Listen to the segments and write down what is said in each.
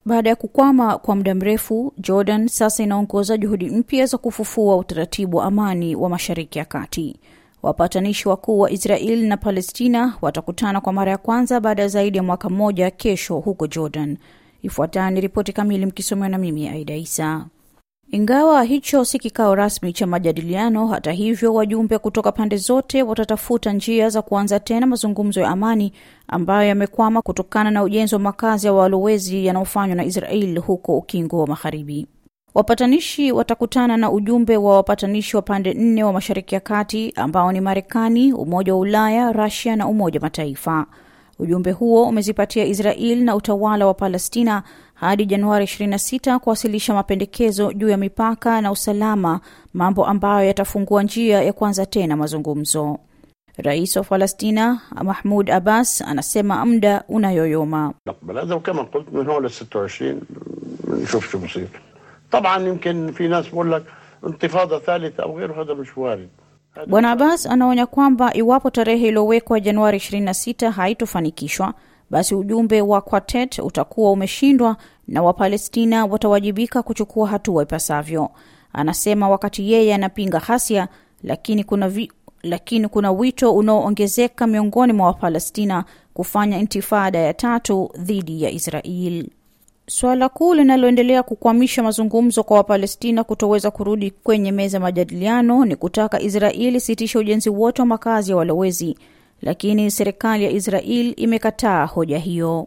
Baada ya kukwama kwa muda mrefu, Jordan sasa inaongoza juhudi mpya za kufufua utaratibu wa amani wa Mashariki ya Kati. Wapatanishi wakuu wa Israel na Palestina watakutana kwa mara ya kwanza baada ya zaidi ya mwaka mmoja kesho huko Jordan. Ifuatayo ni ripoti kamili mkisomewa na mimi Aida Isa. Ingawa hicho si kikao rasmi cha majadiliano, hata hivyo, wajumbe kutoka pande zote watatafuta njia za kuanza tena mazungumzo ya amani ambayo yamekwama kutokana na ujenzi wa makazi ya walowezi yanayofanywa na Israel huko Ukingo wa Magharibi. Wapatanishi watakutana na ujumbe wa wapatanishi wa pande nne wa Mashariki ya Kati ambao ni Marekani, Umoja wa Ulaya, Rusia na Umoja wa Mataifa. Ujumbe huo umezipatia Israel na utawala wa Palestina hadi Januari 26 kuwasilisha mapendekezo juu ya mipaka na usalama, mambo ambayo yatafungua njia ya kuanza tena mazungumzo. Rais wa Palestina Mahmud Abbas anasema muda unayoyoma. كما قلت من هون ل 26 نشوف شو بصير طبعا يمكن في ناس بقول لك انتفاضه ثالثه او غيره هذا مش وارد Bwana Abbas anaonya kwamba iwapo tarehe iliyowekwa Januari 26 haitofanikishwa basi ujumbe wa Quartet utakuwa umeshindwa na Wapalestina watawajibika kuchukua hatua ipasavyo. Anasema wakati yeye anapinga ghasia, lakini kuna vi, lakini kuna wito unaoongezeka miongoni mwa Wapalestina kufanya intifada ya tatu dhidi ya Israel. Suala kuu linaloendelea kukwamisha mazungumzo kwa Wapalestina kutoweza kurudi kwenye meza ya majadiliano ni kutaka Israeli sitisha ujenzi wote wa makazi ya walowezi, lakini serikali ya Israel imekataa hoja hiyo.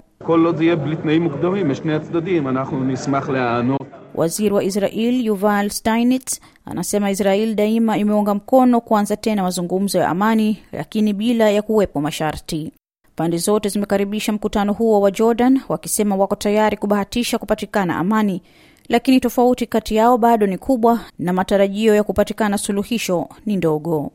Waziri wa Israel Yuval Steinitz anasema Israel daima imeunga mkono kuanza tena mazungumzo ya amani, lakini bila ya kuwepo masharti. Pande zote zimekaribisha mkutano huo wa Jordan wakisema wako tayari kubahatisha kupatikana amani, lakini tofauti kati yao bado ni kubwa na matarajio ya kupatikana suluhisho ni ndogo.